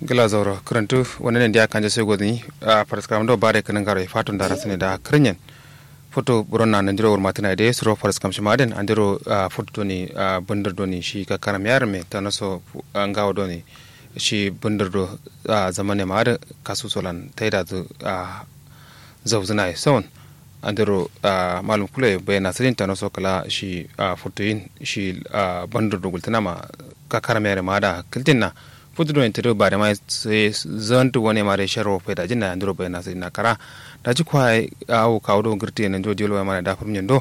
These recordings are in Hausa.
gila zauro kurantu wani ne dia kanje sai godini a paraskam do bare kanan garo fatun dara sene da krenyen foto buronna nan diro urmatina de suro paraskam shimaden andiro foto doni bundar doni shi ka karam yar me tanaso ngawo doni shi bundar do zamane ma da kasu solan taida zu zawzuna e son andiro malum kule bayana sirin tanaso kala shi fotoyin shi bundar do gultana ma ka karam yar ma da kiltinna futudo en tedo bare mai se zantu woni mare sharo pe da jinna andro be na na kara da ji kwa awu kawdo girti en do jelo mare da fam nyendo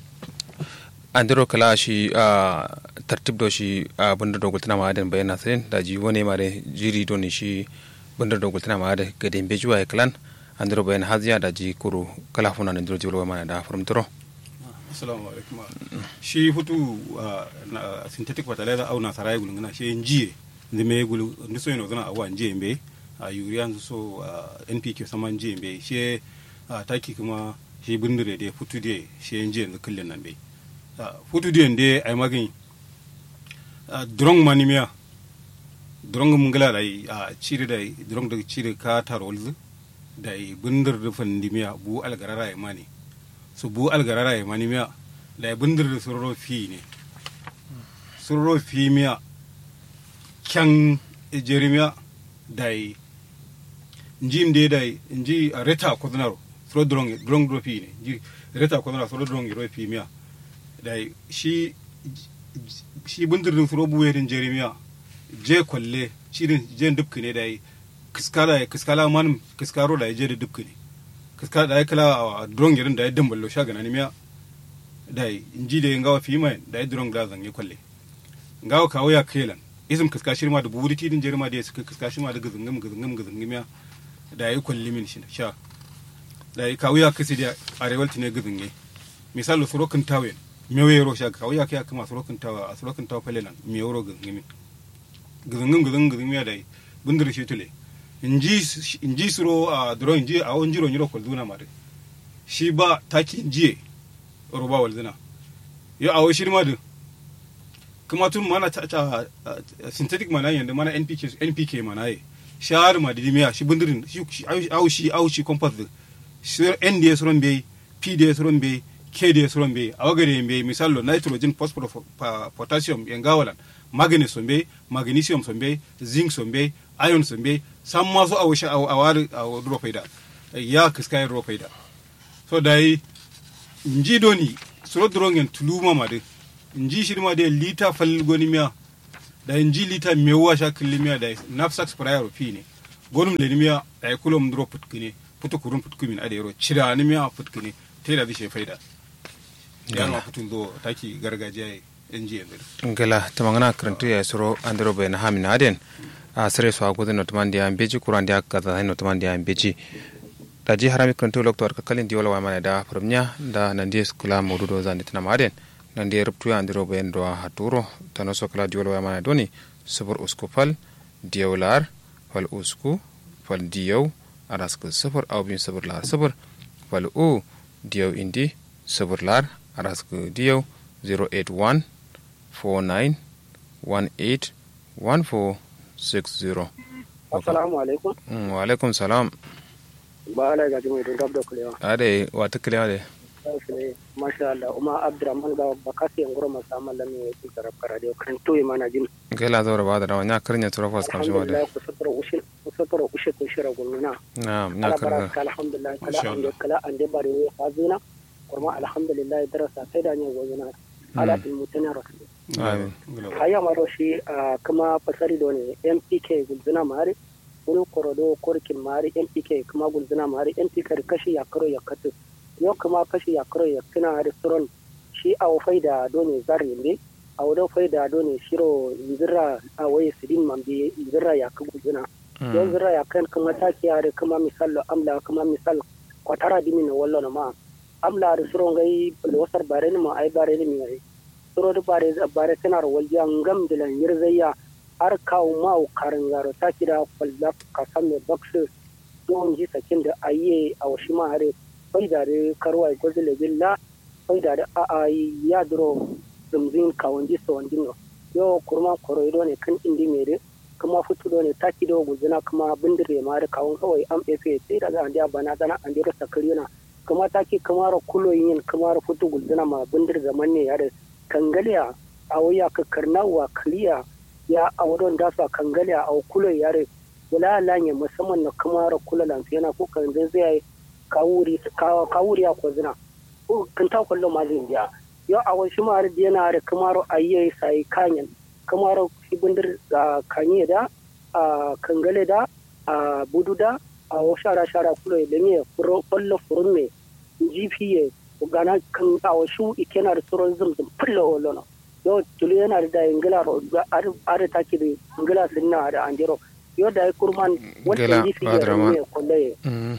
andro kala shi tartib do shi bunda do gultana ma aden be na sen da ji woni mare jiri do ni shi bunda do gultana ma ade gade be juwa klan andro be na haziya da ji kuru kala funa andro jelo mare da fam toro assalamu alaikum shi futu synthetic fertilizer au na sarai gulungana shi njiye ndi me gulu ndi so ino zana awa nje mbe a urea nzu so npk sama nje mbe she taki kuma shi bindire de futu de she nje nzu kullun nan be futu de nde ay magin drong manimia drong mungala dai a cire dai drong da cire ka tarolzu dai bindir da fandimiya bu algarara ay mani so bu algarara ay manimiya dai bindir da surro fi ne surro fi miya kyan jeremiya dai njim de dai nji reta kodnaro sro drong drong do fi ne nji reta kodnaro sro drong ro fi miya dai shi shi bundir din sro buwe din jeremiya je kwalle shi din je dubki ne dai kiskala kiskala man kiskaro da je da dubki ne kiskala da kala drong irin da ya damballo shagana ne miya dai nji de ngawa fi mai dai drong da zan yi kwalle ngawa kawo ya kelan izin kaska shirma da buri tidin jirma da suka kaska shirma da gazingam gazingam gazingam ya da yi kwalli min shi sha da yi kawo ya kasi da arewal tine gazinge misali surokin tawen mewe yaro sha kawo ya kai kuma surokin tawa a surokin tawa falelan me yaro gazingam gazingam gazingam gazingam ya da yi bundur shi tule inji suro a duro inji a wani jiro nyiro kwalduna ma shi ba taki injiye roba walzina yo a wani shirma da kuma tun mana ta ta synthetic mana yanda mana npk npk mana ye shar ma dimiya shi bundirin shi au shi au shi compost shi nds ron be pds ron be kds ron be awagare be misalo nitrogen phosphorus potassium yangawalan manganese be magnesium son be zinc son be iron son be san masu awu shi awari awu duro faida ya kiskai duro faida so dai nji doni suro durongen tuluma ma dai in ji shi ma da lita fal goni miya da in ji lita mewa sha kulli miya da nafsax prayer fi ne gonum le miya da kulum dro putkine putu kurun putkumin ade ro cira ni miya putkine te da bishe faida ya ma putun zo taki gargajiya in ji yanzu ngala tamangana karantu ya suro andro be na hamina aden a sere so agude no tamandi am beji kuran dia kaza no tamandi am beji da ji harami karantu loktor ka kalin diwala wa mana da farmnya da nan dia skula modudo zandi tana maden nan dia ruptu andiro be ndo haturo tano so kala diwala wa mana doni subur usku fal diawlar fal usku fal diyaw arasku subur aw bin subur lar subur fal u diyaw indi subur lar arasku diyaw 081 49 18 1460 assalamu alaikum wa alaikum salam ba ala ga jimi don gabda kulewa ade wata kulewa de masha Allah uma abdurrahman ga bakasi ngoro masama lami ku taraf karade kan to mana jin gela zora ba da nya karnya tura fas kam shawade alhamdulillah ku satara ushin ku satara ushe ku shira gunna na'am nya karnya alhamdulillah kala ande kala ande bari ne hazina kuma alhamdulillah darasa sai da ne gozuna ala bil mutana rasul amin haya maro shi kuma fasari do ne mpk gulzuna mari wani korodo korkin mari mpk kuma gulzuna mari mpk kashi ya karo ya katu yau kuma kashi ya karo ya kina da suron shi a wafai da dole zari ne a wadda fai da dole shiro zira a waye sidin mambe zira ya kan gulzuna yau zira ya kan kuma taki ya da kuma misal amla kuma misal kwatara dimi na wallo na ma amla da suron gai wasar bare ni ma ai bare ni mai suro da bare bare tana da waljiya ngam da lan yirzayya har kawo ma karin garo ta kida kwalla ka san me baksu don ji sakin da ayi a washi ma hare fai da da karwa ko zile billa fai da da a a ya duro zumzin kawon ji so wandin no yo kurma koroido ne kan indi mere kuma futu do ne taki do guzina kuma bindire ma da kawun kawai am efe sai daga an dia bana dana an dia sakarina kuma taki kuma ro kulo yin kuma ro futu guzina ma bindir zaman ne ya da kangaliya a waya ka karnawa kaliya ya a wadon da su kangaliya a kulo ya da wala lanye musamman na kuma ro kulo lan yana ko kan zai kawuri kawuri ya ko zina kan ta kullo ma zai biya yo a wasu ma da yana da kuma ro ayye sai kanyan kuma ro bindir da kanye da a kangale da a budu da a shara shara kulo da ne kwallo furun me gpa gana kan a wasu ikena da tsoron zumzum fulla olono yo tulu yana da ingila ro are take da ingila sinna da andiro yo da kurman wata gpa da ne kwalle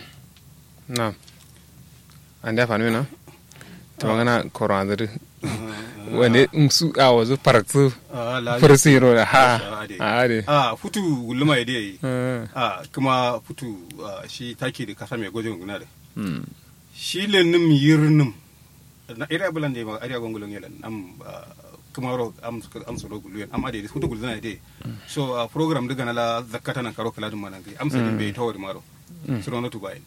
na ande fanu na to ngana korandir wande su a wazu paraksu farsi ro da ha a ade a futu gulma ide yi a kuma futu shi take da kasa mai gwajin guna da shi lenim yirnim na ira bulan da ma ariya gongolon yelan am kuma ro am am soro gulu am ade futu gulna ide so program daga na la zakata nan karo kala dum manan am sa be tawar maro soro na tubayin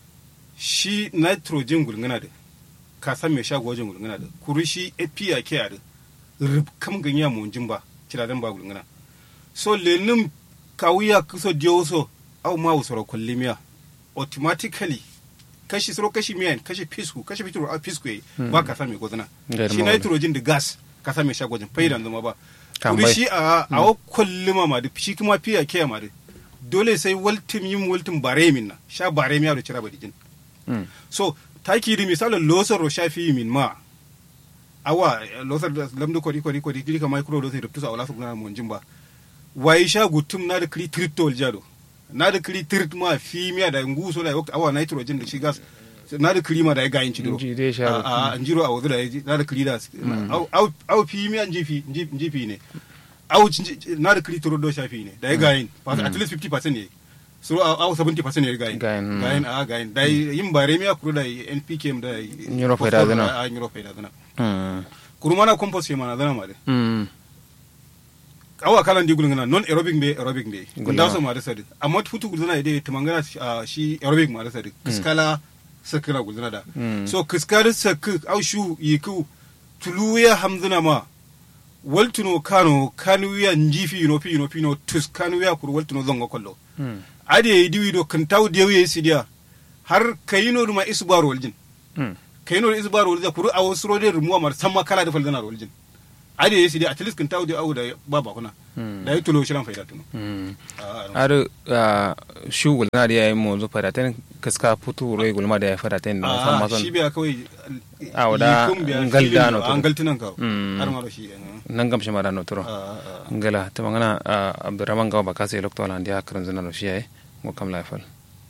shi nitrogen gulngana da ka san me shago wajen gulngana da kuri shi api ke da rub kam ganya mu jin ba kira dan ba gulngana so lenin kawuya kuso diyo so au ma usoro kullimiya automatically kashi soro kashi miyan kashi fisku kashi fitro a fisku yi ba ka san me gozana shi nitrogen da gas ka san me shago wajen faidan zama ba kuri shi a a kullima ma da shi kuma fiya ke ma da dole sai waltim yin waltim bare min na sha bare miya da cira badijin Mm. so taki di misalo losar shafi min ma awa losar da lamdu kodi kodi kodi kiri kama kuro losar ruptu sa wala su kuna mun jimba wai sha gutum na da kiri tirit tol jado na da kiri tirit ma fi miya da ngu so da awa nitrogen da shi gas na da kiri ma da ya gayin ci diro a an jiro a wazu da na da kiri da au fi miya njifi njifi ne au na da kiri turo do shafi ne da ya gayin at least 50% ne so aw 70% ne gayin gayin a gayin da yin bare mi akuru da npk da nyuro faida zana a nyuro faida zana kuru mana compost ke mana zana made awa kalan di gulungana non aerobic be aerobic be gunda so ma da sadi amma futu gulungana ide tumangana shi aerobic ma da sadi kiskala sakira gulungana da so kiskala sakku aw shu yiku tuluya hamzuna ma waltuno kano kanuya njifi no pi no pi no tus kanuya kur waltuno zongo kollo ade yi diwi do kan taw dewi yi sidiya har kayino duma isbar waljin kayino isbar waljin kuru awo suro de rumuwa mar samma kala da faldana waljin ade yi sidiya at least kan taw de awu da baba kuna da yi tulo shiran faida tuno ar shu gulna da yayi mo zo fada tan kaska putu roi gulma da ya fada tan na samma son shi biya kawai awda ngalda no to ngaltinan ka har ma shi nan gam shi mara no turo ngala ta mangana abdurrahman gawa baka sai lokto lan dia karan zuna no shi ai mo kam laifal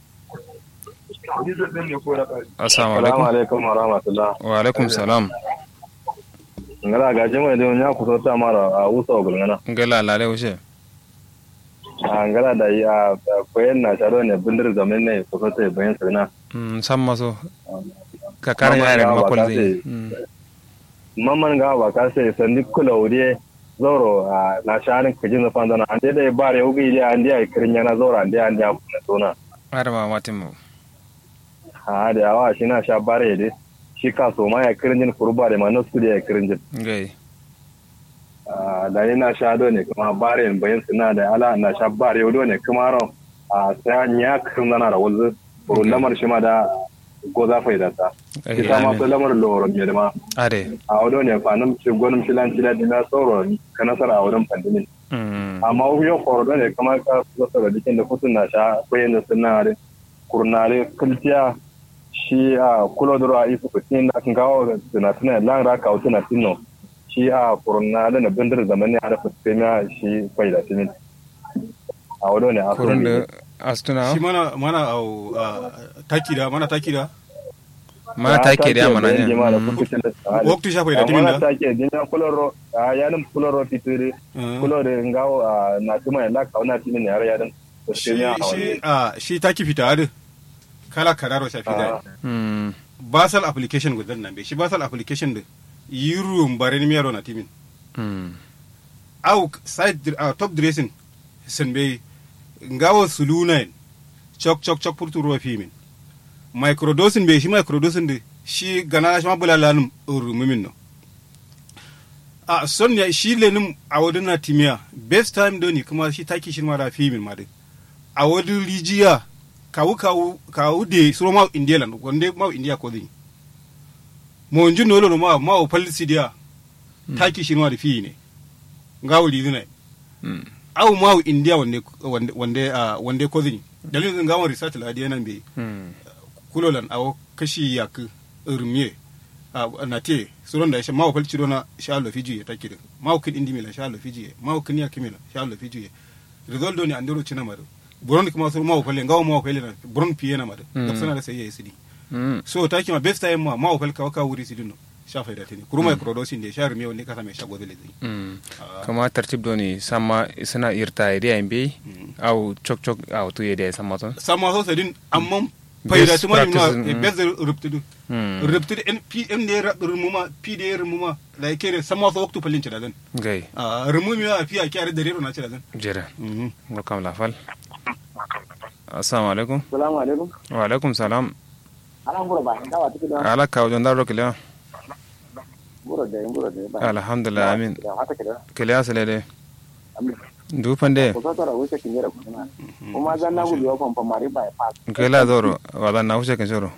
assalamu alaikum alaikum wa rahmatullah wa alaikum salam ngala ga jama da nya ku ta mara a usa ogul ngana ngala lale ushe a ngala da ya koyen na taro ne bindir zaman ne ko ta bayan sana mm samma so ka karan yare makol zai mamman ga ba ka sai sandi kula wuri zoro na sharin kajin zafan zana an dai dai bare ugi dai an dai kirin yana zoro an dai an dai kuna tona har ma matin mu ha da yawa shi na sha bare dai shi ka so ma ya kirin jin kurba da ma na su da ya kirin jin gai da ni na sha do ne kuma bare bayan suna da ala na sha bare do ne kuma ron a sai an ya kirin zana da wanzu kurun lamar shi ma da ko za fa idata kita ma so lamar loro ne da ma ade a wado ne fa nan ci gonum ci lan ci da dina tsoro ka nasara a wurin pandemin amma yo koro ne kamar ka so da dikin da kutun na sha ko yin sunna da kurnare kultiya shi a kulo duro a ifu kutin da kan gawo da tuna lan ra ka tuna tinno shi a kurnare na bindir zamani a da fuskemiya shi faida timin a wado ne a kurun da astuna shi mana mana au taki da mana taki da mana take da mana ne waktu shafa da timin da mana take dinya kuloro a yanin kuloro titiri kuloro ngawo na tuma la kauna timin yare yarin shi a shi taki fita da kala kararo shafi da basal application gudan nan be shi basal application da yiru bare ni miyaro na timin au side top dressing sen be ngawo sulunain chok chok chok purtu ruwa fimin microdosing be shi microdosing de shi gana shi ma bulalanum rumumin no a son ya shi lenin a wadin na timiya best time doni kuma shi taki shi mara fimin ma de a wadin rijiya kawu kawu kawu de suro ma india lan wande ma india ko din mo njun no lo ma ma o palisi dia taki shi mara fi ne ngawo ridina Mm. aw ma o india wande wande wande a wande ko din dalilin ngawo research la dia nan be Mm. kulolan awo kashi yak irmiye a na te suron da ya mawa falci dona sha Allah fiji ya take da mawa kin indi mila sha Allah fiji ya mawa kin ya kimila sha Allah fiji ya result do ni andoro cina maro buron kuma sur mawa falle ngawo mawa falle na buron piye na maro Mm. da sana da sai ya sidi Mm. so ta kima best time ma mawa falle ka wuri sidi no sha faida tini kuruma microdosing de sha irmiye wani kasa mai sha godele zai Mm. Ah. kama tartib doni sama suna irta ide ambe au chok chok au tu ide sama ton sama so sadin amma faida Best tuma ni ma practice, mm. best ruptudu Mm. ruptudu en p en de rumuma p de rumuma la kere sama so waktu falin cida zan gai a rumumi a fiya kyare da rero na cida zan jere ngo kam la fal assalamu alaikum salamu alaikum wa alaikum salam ana ngura ba dawa tiki da ala ka wajen daro kile ngura da ngura da ba alhamdulillah amin da haka kida kile asale de amin du pande ko sa tara wuce kin yara kuma kuma zan na gudu wa famfa mari ba pa kela doro wala na hushe kan shoro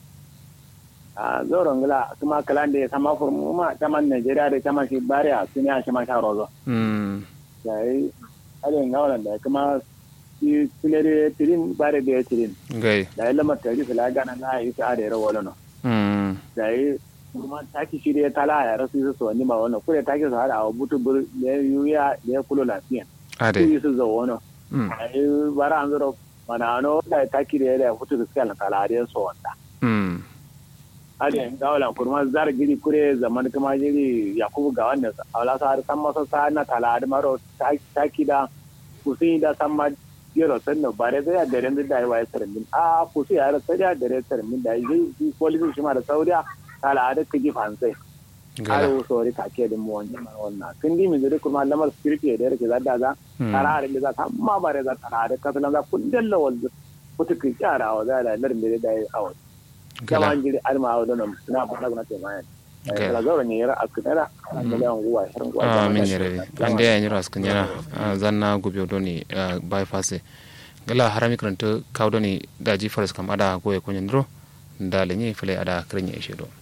a zoro ngila kuma kalande sama furmu ma taman Najeriya da taman shi bariya sun ya shi ma sha rozo mm yayi ale ngawalan da kuma shi tilere tirin bare da tirin gai da ya lamar tari fila gana na yi ta da rawa lano mm da yi kuma taki shi da tala ya rasu su wani ma wannan kure taki su hada a butu bur da yuya da ya kulo lafiya su ade yi su zo wani mm da yi bara an zuro mana ano da taki da ya da butu su kala tala da so wanda mm ale gawalan kurma zar giri kure zaman kuma jiri yakubu ga wannan awla sa har san masa sa na tala da maro taki da kusin da san ma yero sanno bare da ya dare da ya wai sarmin a kusi ya rasa da dare sarmin da yi police shi ma da sauriya tala da kiji fansai har gala sori ka ke din mu wannan wannan kin di mi zuri kuma lamar security da yake zadda za Mm. tara da za ta amma bare za tara da kasalan za kullun lawal kuta ki kyara wa za da larin da da awo gala kama jiri alma wa don na fara na te mai Okay. kala zaura ne yara akudara na miliyan guwa shirin guwa amin yare ande ya nyiro askan yana zanna gubiyo doni bypass gala harami karanta kaw doni daji faras kam ada goye kunyen dro ndale ni fele ada krinya ishe do